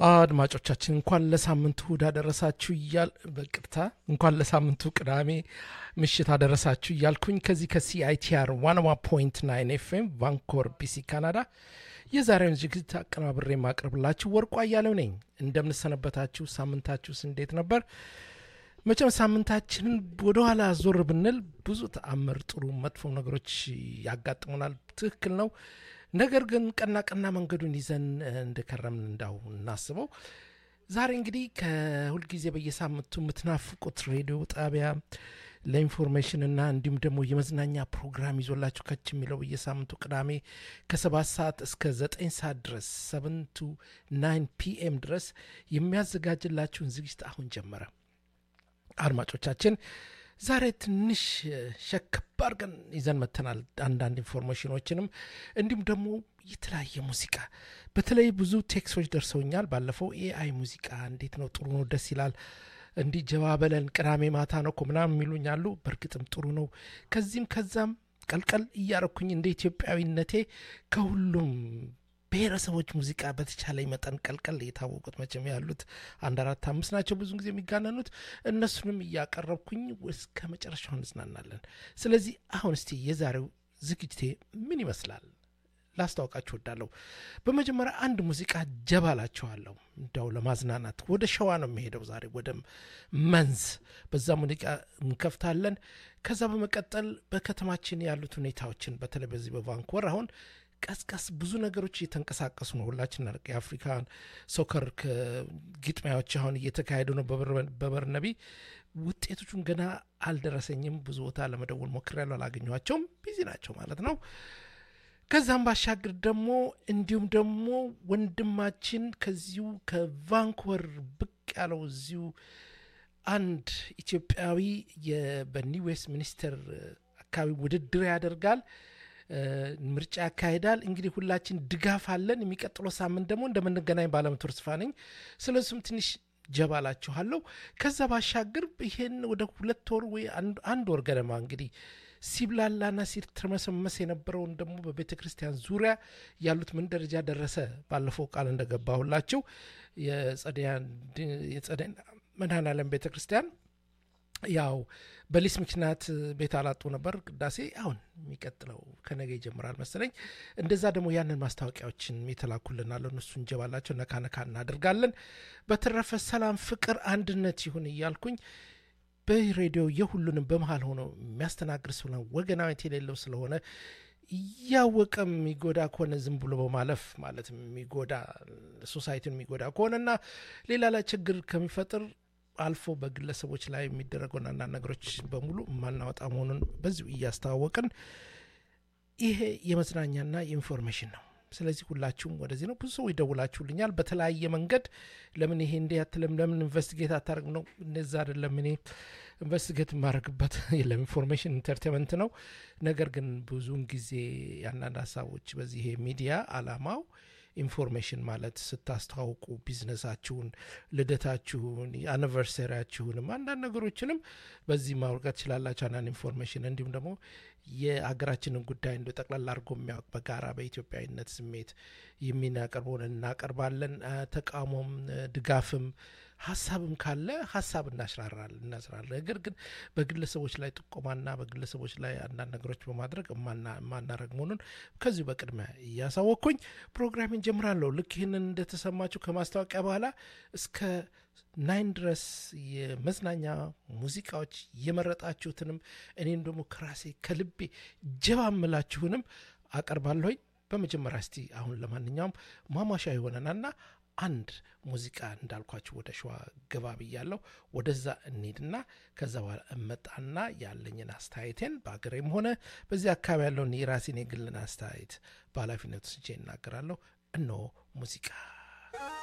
አድማጮቻችን እንኳን ለሳምንቱ እሁድ አደረሳችሁ እያል በቅርታ እንኳን ለሳምንቱ ቅዳሜ ምሽት አደረሳችሁ እያልኩኝ ከዚህ ከሲአይቲአር ዋንዋ ፖይንት ናይን ኤፍኤም ቫንኮር ቢሲ ካናዳ የዛሬውን ዝግጅት አቀናብሬ የማቅርብላችሁ ወርቁ አያሌው ነኝ። እንደምንሰነበታችሁ፣ ሳምንታችሁስ እንዴት ነበር? መቼም ሳምንታችንን ወደኋላ ዞር ብንል ብዙ ተአምር፣ ጥሩ መጥፎ ነገሮች ያጋጥሙናል። ትክክል ነው። ነገር ግን ቀና ቀና መንገዱን ይዘን እንደከረምን እንዳው እናስበው። ዛሬ እንግዲህ ከሁልጊዜ በየሳምንቱ የምትናፍቁት ሬዲዮ ጣቢያ ለኢንፎርሜሽን እና እንዲሁም ደግሞ የመዝናኛ ፕሮግራም ይዞላችሁ ከች የሚለው በየሳምንቱ ቅዳሜ ከሰባት ሰዓት እስከ ዘጠኝ ሰዓት ድረስ ሰቨን ቱ ናይን ፒኤም ድረስ የሚያዘጋጅላችሁን ዝግጅት አሁን ጀመረ። አድማጮቻችን ዛሬ ትንሽ ሸከብ አድርገን ይዘን መተናል። አንዳንድ ኢንፎርሜሽኖችንም እንዲሁም ደግሞ የተለያየ ሙዚቃ በተለይ ብዙ ቴክሶች ደርሰውኛል። ባለፈው ኤአይ ሙዚቃ እንዴት ነው? ጥሩ ነው፣ ደስ ይላል። እንዲህ ጀባ በለን ቅዳሜ ማታ ነው እኮ ምናምን የሚሉኝ አሉ። በእርግጥም ጥሩ ነው። ከዚህም ከዛም ቀልቀል እያረኩኝ እንደ ኢትዮጵያዊነቴ ከሁሉም ብሔረሰቦች ሙዚቃ በተቻለ መጠን ቀልቀል የታወቁት መቼም ያሉት አንድ አራት አምስት ናቸው ብዙ ጊዜ የሚጋነኑት እነሱንም እያቀረብኩኝ እስከ መጨረሻው እንዝናናለን። ስለዚህ አሁን እስቲ የዛሬው ዝግጅቴ ምን ይመስላል ላስታውቃችሁ ወዳለሁ። በመጀመሪያ አንድ ሙዚቃ ጀባ ላችኋለሁ። እንዲያው ለማዝናናት ወደ ሸዋ ነው የሚሄደው ዛሬ ወደ መንዝ፣ በዛ ሙዚቃ እንከፍታለን። ከዛ በመቀጠል በከተማችን ያሉት ሁኔታዎችን በተለይ በዚህ በቫንኮቨር አሁን ቀስቀስ ብዙ ነገሮች እየተንቀሳቀሱ ነው። ሁላችን የአፍሪካን ሶከር ግጥሚያዎች አሁን እየተካሄዱ ነው በበርነቢ። ውጤቶቹን ገና አልደረሰኝም። ብዙ ቦታ ለመደወል ሞክሬያለሁ፣ አላገኘኋቸውም። ቢዚ ናቸው ማለት ነው። ከዛም ባሻገር ደግሞ እንዲሁም ደግሞ ወንድማችን ከዚሁ ከቫንኮቨር ብቅ ያለው እዚሁ አንድ ኢትዮጵያዊ በኒው ዌስት ሚኒስቴር አካባቢ ውድድር ያደርጋል ምርጫ ያካሂዳል። እንግዲህ ሁላችን ድጋፍ አለን። የሚቀጥለው ሳምንት ደግሞ እንደምንገናኝ ባለመቶ ተስፋ ነኝ። ስለሱም ትንሽ ጀባላችኋለሁ። ከዛ ባሻገር ይሄን ወደ ሁለት ወር ወይ አንድ ወር ገደማ እንግዲህ ሲብላላና ሲተመሰመስ የነበረውን ደግሞ በቤተ ክርስቲያን ዙሪያ ያሉት ምን ደረጃ ደረሰ? ባለፈው ቃል እንደገባሁላቸው የጸደይ መድኃኔዓለም ቤተ ክርስቲያን ያው በሊስ ምክንያት ቤት አላጡ ነበር ቅዳሴ። አሁን የሚቀጥለው ከነገ ይጀምራል መሰለኝ። እንደዛ ደግሞ ያንን ማስታወቂያዎችን የተላኩልናል እነሱ እንጀባላቸው ነካ ነካ እናደርጋለን። በተረፈ ሰላም፣ ፍቅር፣ አንድነት ይሁን እያልኩኝ በሬዲዮ የሁሉንም በመሀል ሆኖ የሚያስተናግድ ስለሆነ ወገናዊት የሌለው ስለሆነ እያወቀም የሚጎዳ ከሆነ ዝም ብሎ በማለፍ ማለት የሚጎዳ ሶሳይቲን የሚጎዳ ከሆነና ሌላ ላይ ችግር ከሚፈጥር አልፎ በግለሰቦች ላይ የሚደረገውን አንዳንድ ነገሮች በሙሉ የማናወጣ መሆኑን በዚሁ እያስተዋወቅን ይሄ የመዝናኛና የኢንፎርሜሽን ነው። ስለዚህ ሁላችሁም ወደዚህ ነው። ብዙ ሰው ይደውላችሁልኛል በተለያየ መንገድ ለምን ይሄ እንዲህ አትልም፣ ለምን ኢንቨስቲጌት አታደርግ ነው። እነዛ አይደለም እኔ ኢንቨስቲጌት የማደርግበት የለም፣ ኢንፎርሜሽን ኢንተርቴንመንት ነው። ነገር ግን ብዙውን ጊዜ የአንዳንድ ሀሳቦች በዚህ ይሄ ሚዲያ አላማው ኢንፎርሜሽን ማለት ስታስተዋውቁ ቢዝነሳችሁን፣ ልደታችሁን፣ አኒቨርሰሪያችሁንም አንዳንድ ነገሮችንም በዚህ ማውርጋት ትችላላችሁ። አንዳንድ ኢንፎርሜሽን እንዲሁም ደግሞ የሀገራችንን ጉዳይ እንደ ጠቅላላ አድርጎ የሚያውቅ በጋራ በኢትዮጵያዊነት ስሜት የሚናቀርበውን እናቀርባለን። ተቃውሞም ድጋፍም ሀሳብም ካለ ሀሳብ እናስራራል እናስራለን። ነገር ግን በግለሰቦች ላይ ጥቆማና በግለሰቦች ላይ አንዳንድ ነገሮች በማድረግ የማናረግ መሆኑን ከዚሁ በቅድሚያ እያሳወቅኩኝ ፕሮግራሜን ጀምራለሁ። ልክ ይህንን እንደተሰማችሁ ከማስታወቂያ በኋላ እስከ ናይን ድረስ የመዝናኛ ሙዚቃዎች የመረጣችሁትንም እኔም ደግሞ ከራሴ ከልቤ ጀባ ምላችሁንም አቀርባለሁኝ። በመጀመሪያ እስቲ አሁን ለማንኛውም ማሟሻ ይሆነናልና አንድ ሙዚቃ እንዳልኳችሁ ወደ ሸዋ ገባ ብያለሁ። ወደዛ እንሂድና ከዛ በኋላ እመጣና ያለኝን አስተያየቴን በአገሬም ሆነ በዚህ አካባቢ ያለውን የራሴን የግልን አስተያየት በኃላፊነት ስጄ እናገራለሁ። እነሆ ሙዚቃ